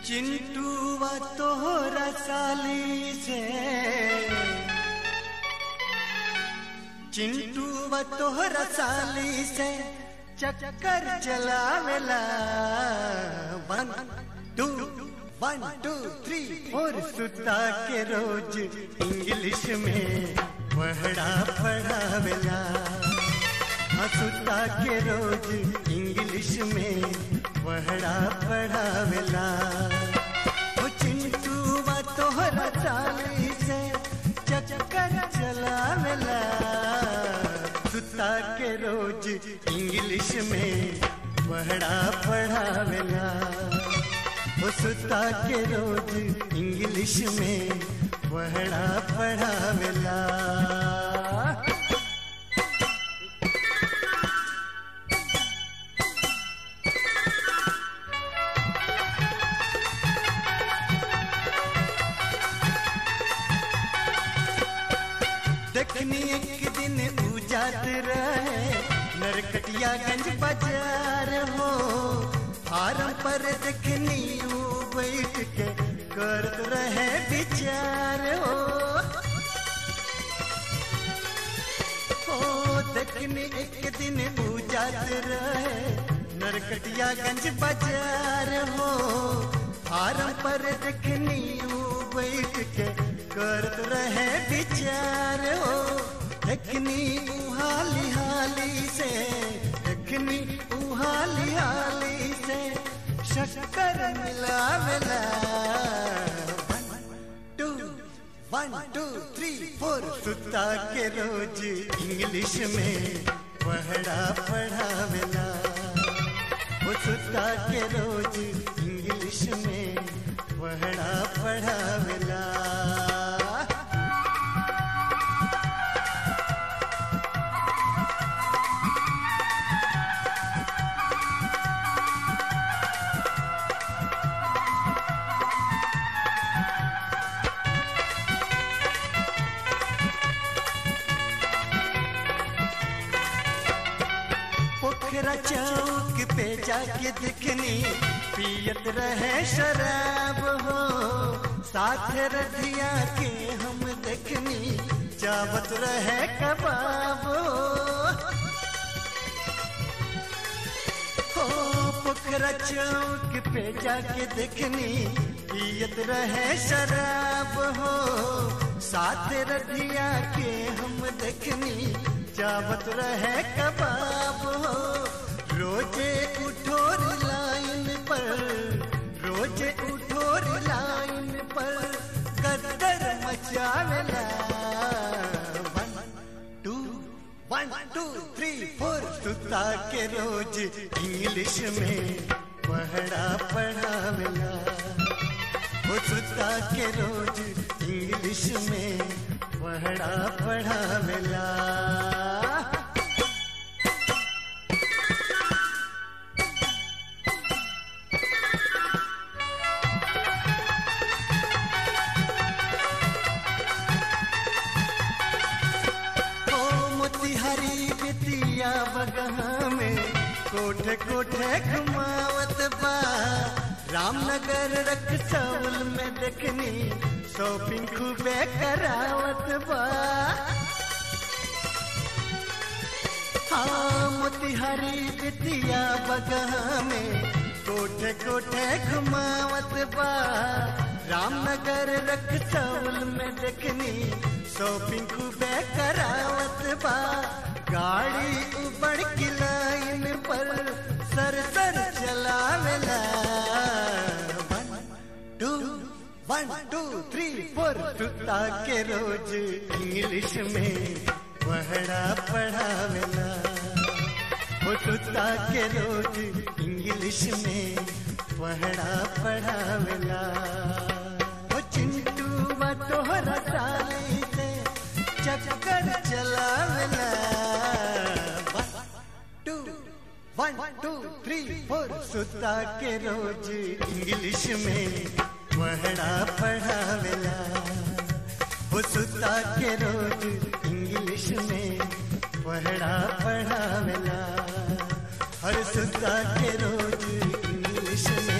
चिंटू व तोहरा साली से चिंटू व तोहरा साली से चक्कर चलावेला one two one two three four सुता के रोज इंग्लिश में पढ़ा पढ़ावेला हाँ, सुता के रोज इंग्लिश में पढ़ा पढ़ावेला वो चिंटू व तोहरा चाली से चक्कर चलावेला सुता के रोज इंग्लिश में पढ़ा पढ़ावेला वो सुता के रोज इंग्लिश में पढ़ा पढ़ावेला देखनी एक दिन उजात रहे नरकटियागंज बाजार हो फार्म पर देखनी ऊ बैठ के करत रहे विचार हो हो देखनी एक दिन उजात रहे नरकटियागंज बाजार हो फार्म पर देखनी ऊ बैठ के करत रहे विचार हो देखनी उहाली हाली से देखनी उहाली हाली से शक्कर मिलावेला two one two three four सुता के रोज इंग्लिश में पढ़ा पढ़ावेला वो सुता के रोज इंग्लिश में पढ़ा पढ़ावेला पोखरा चौक पे जाके दिखनी पियत रहे शराब हो साथ रधिया के हम देखनी चावत रहे कबाब हो हो पोखरा चौक पे जाके देखनी पियत रहे शराब हो साथ रधिया के हम देखनी चावत रहे कबाब हो रोजे उठोर लाइन पर रोजे उठोर लाइन पर गद्दर मचावेला one two one two three four सुता के रोज इंग्लिश में पढ़ा पढ़ावेला वो सुता के रोज इंग्लिश में पढ़ा पढ़ावेला ओ मोतिहारी बितिया बगहा में कोठे कोठे घुमावत बा रामनगर रक्सौल में देखनी शॉपिंग खूबे करावत बा हाँ मोतिहारी बितिया बगहा में कोठे कोठे घुमावत बा रामनगर रक्सौल में देखनी शॉपिंग खूबे करावत बा गाड़ी उबड़ की लाइन पर सर सर चलावेला one two one two three four सुता के रोज इंग्लिश में पढ़ा पढ़ावेला वो सुता के रोज इंग्लिश में पढ़ा पढ़ावेला वो चिंटू व तोहरा साली से चक्कर चलावेला one two one two three four सुता के रोज इंग्लिश में पढ़ा पढ़ावेला वो सुता के रोज इंग्लिश में पढ़ा पढ़ावेला हर सुता के रोज इंग्लिश में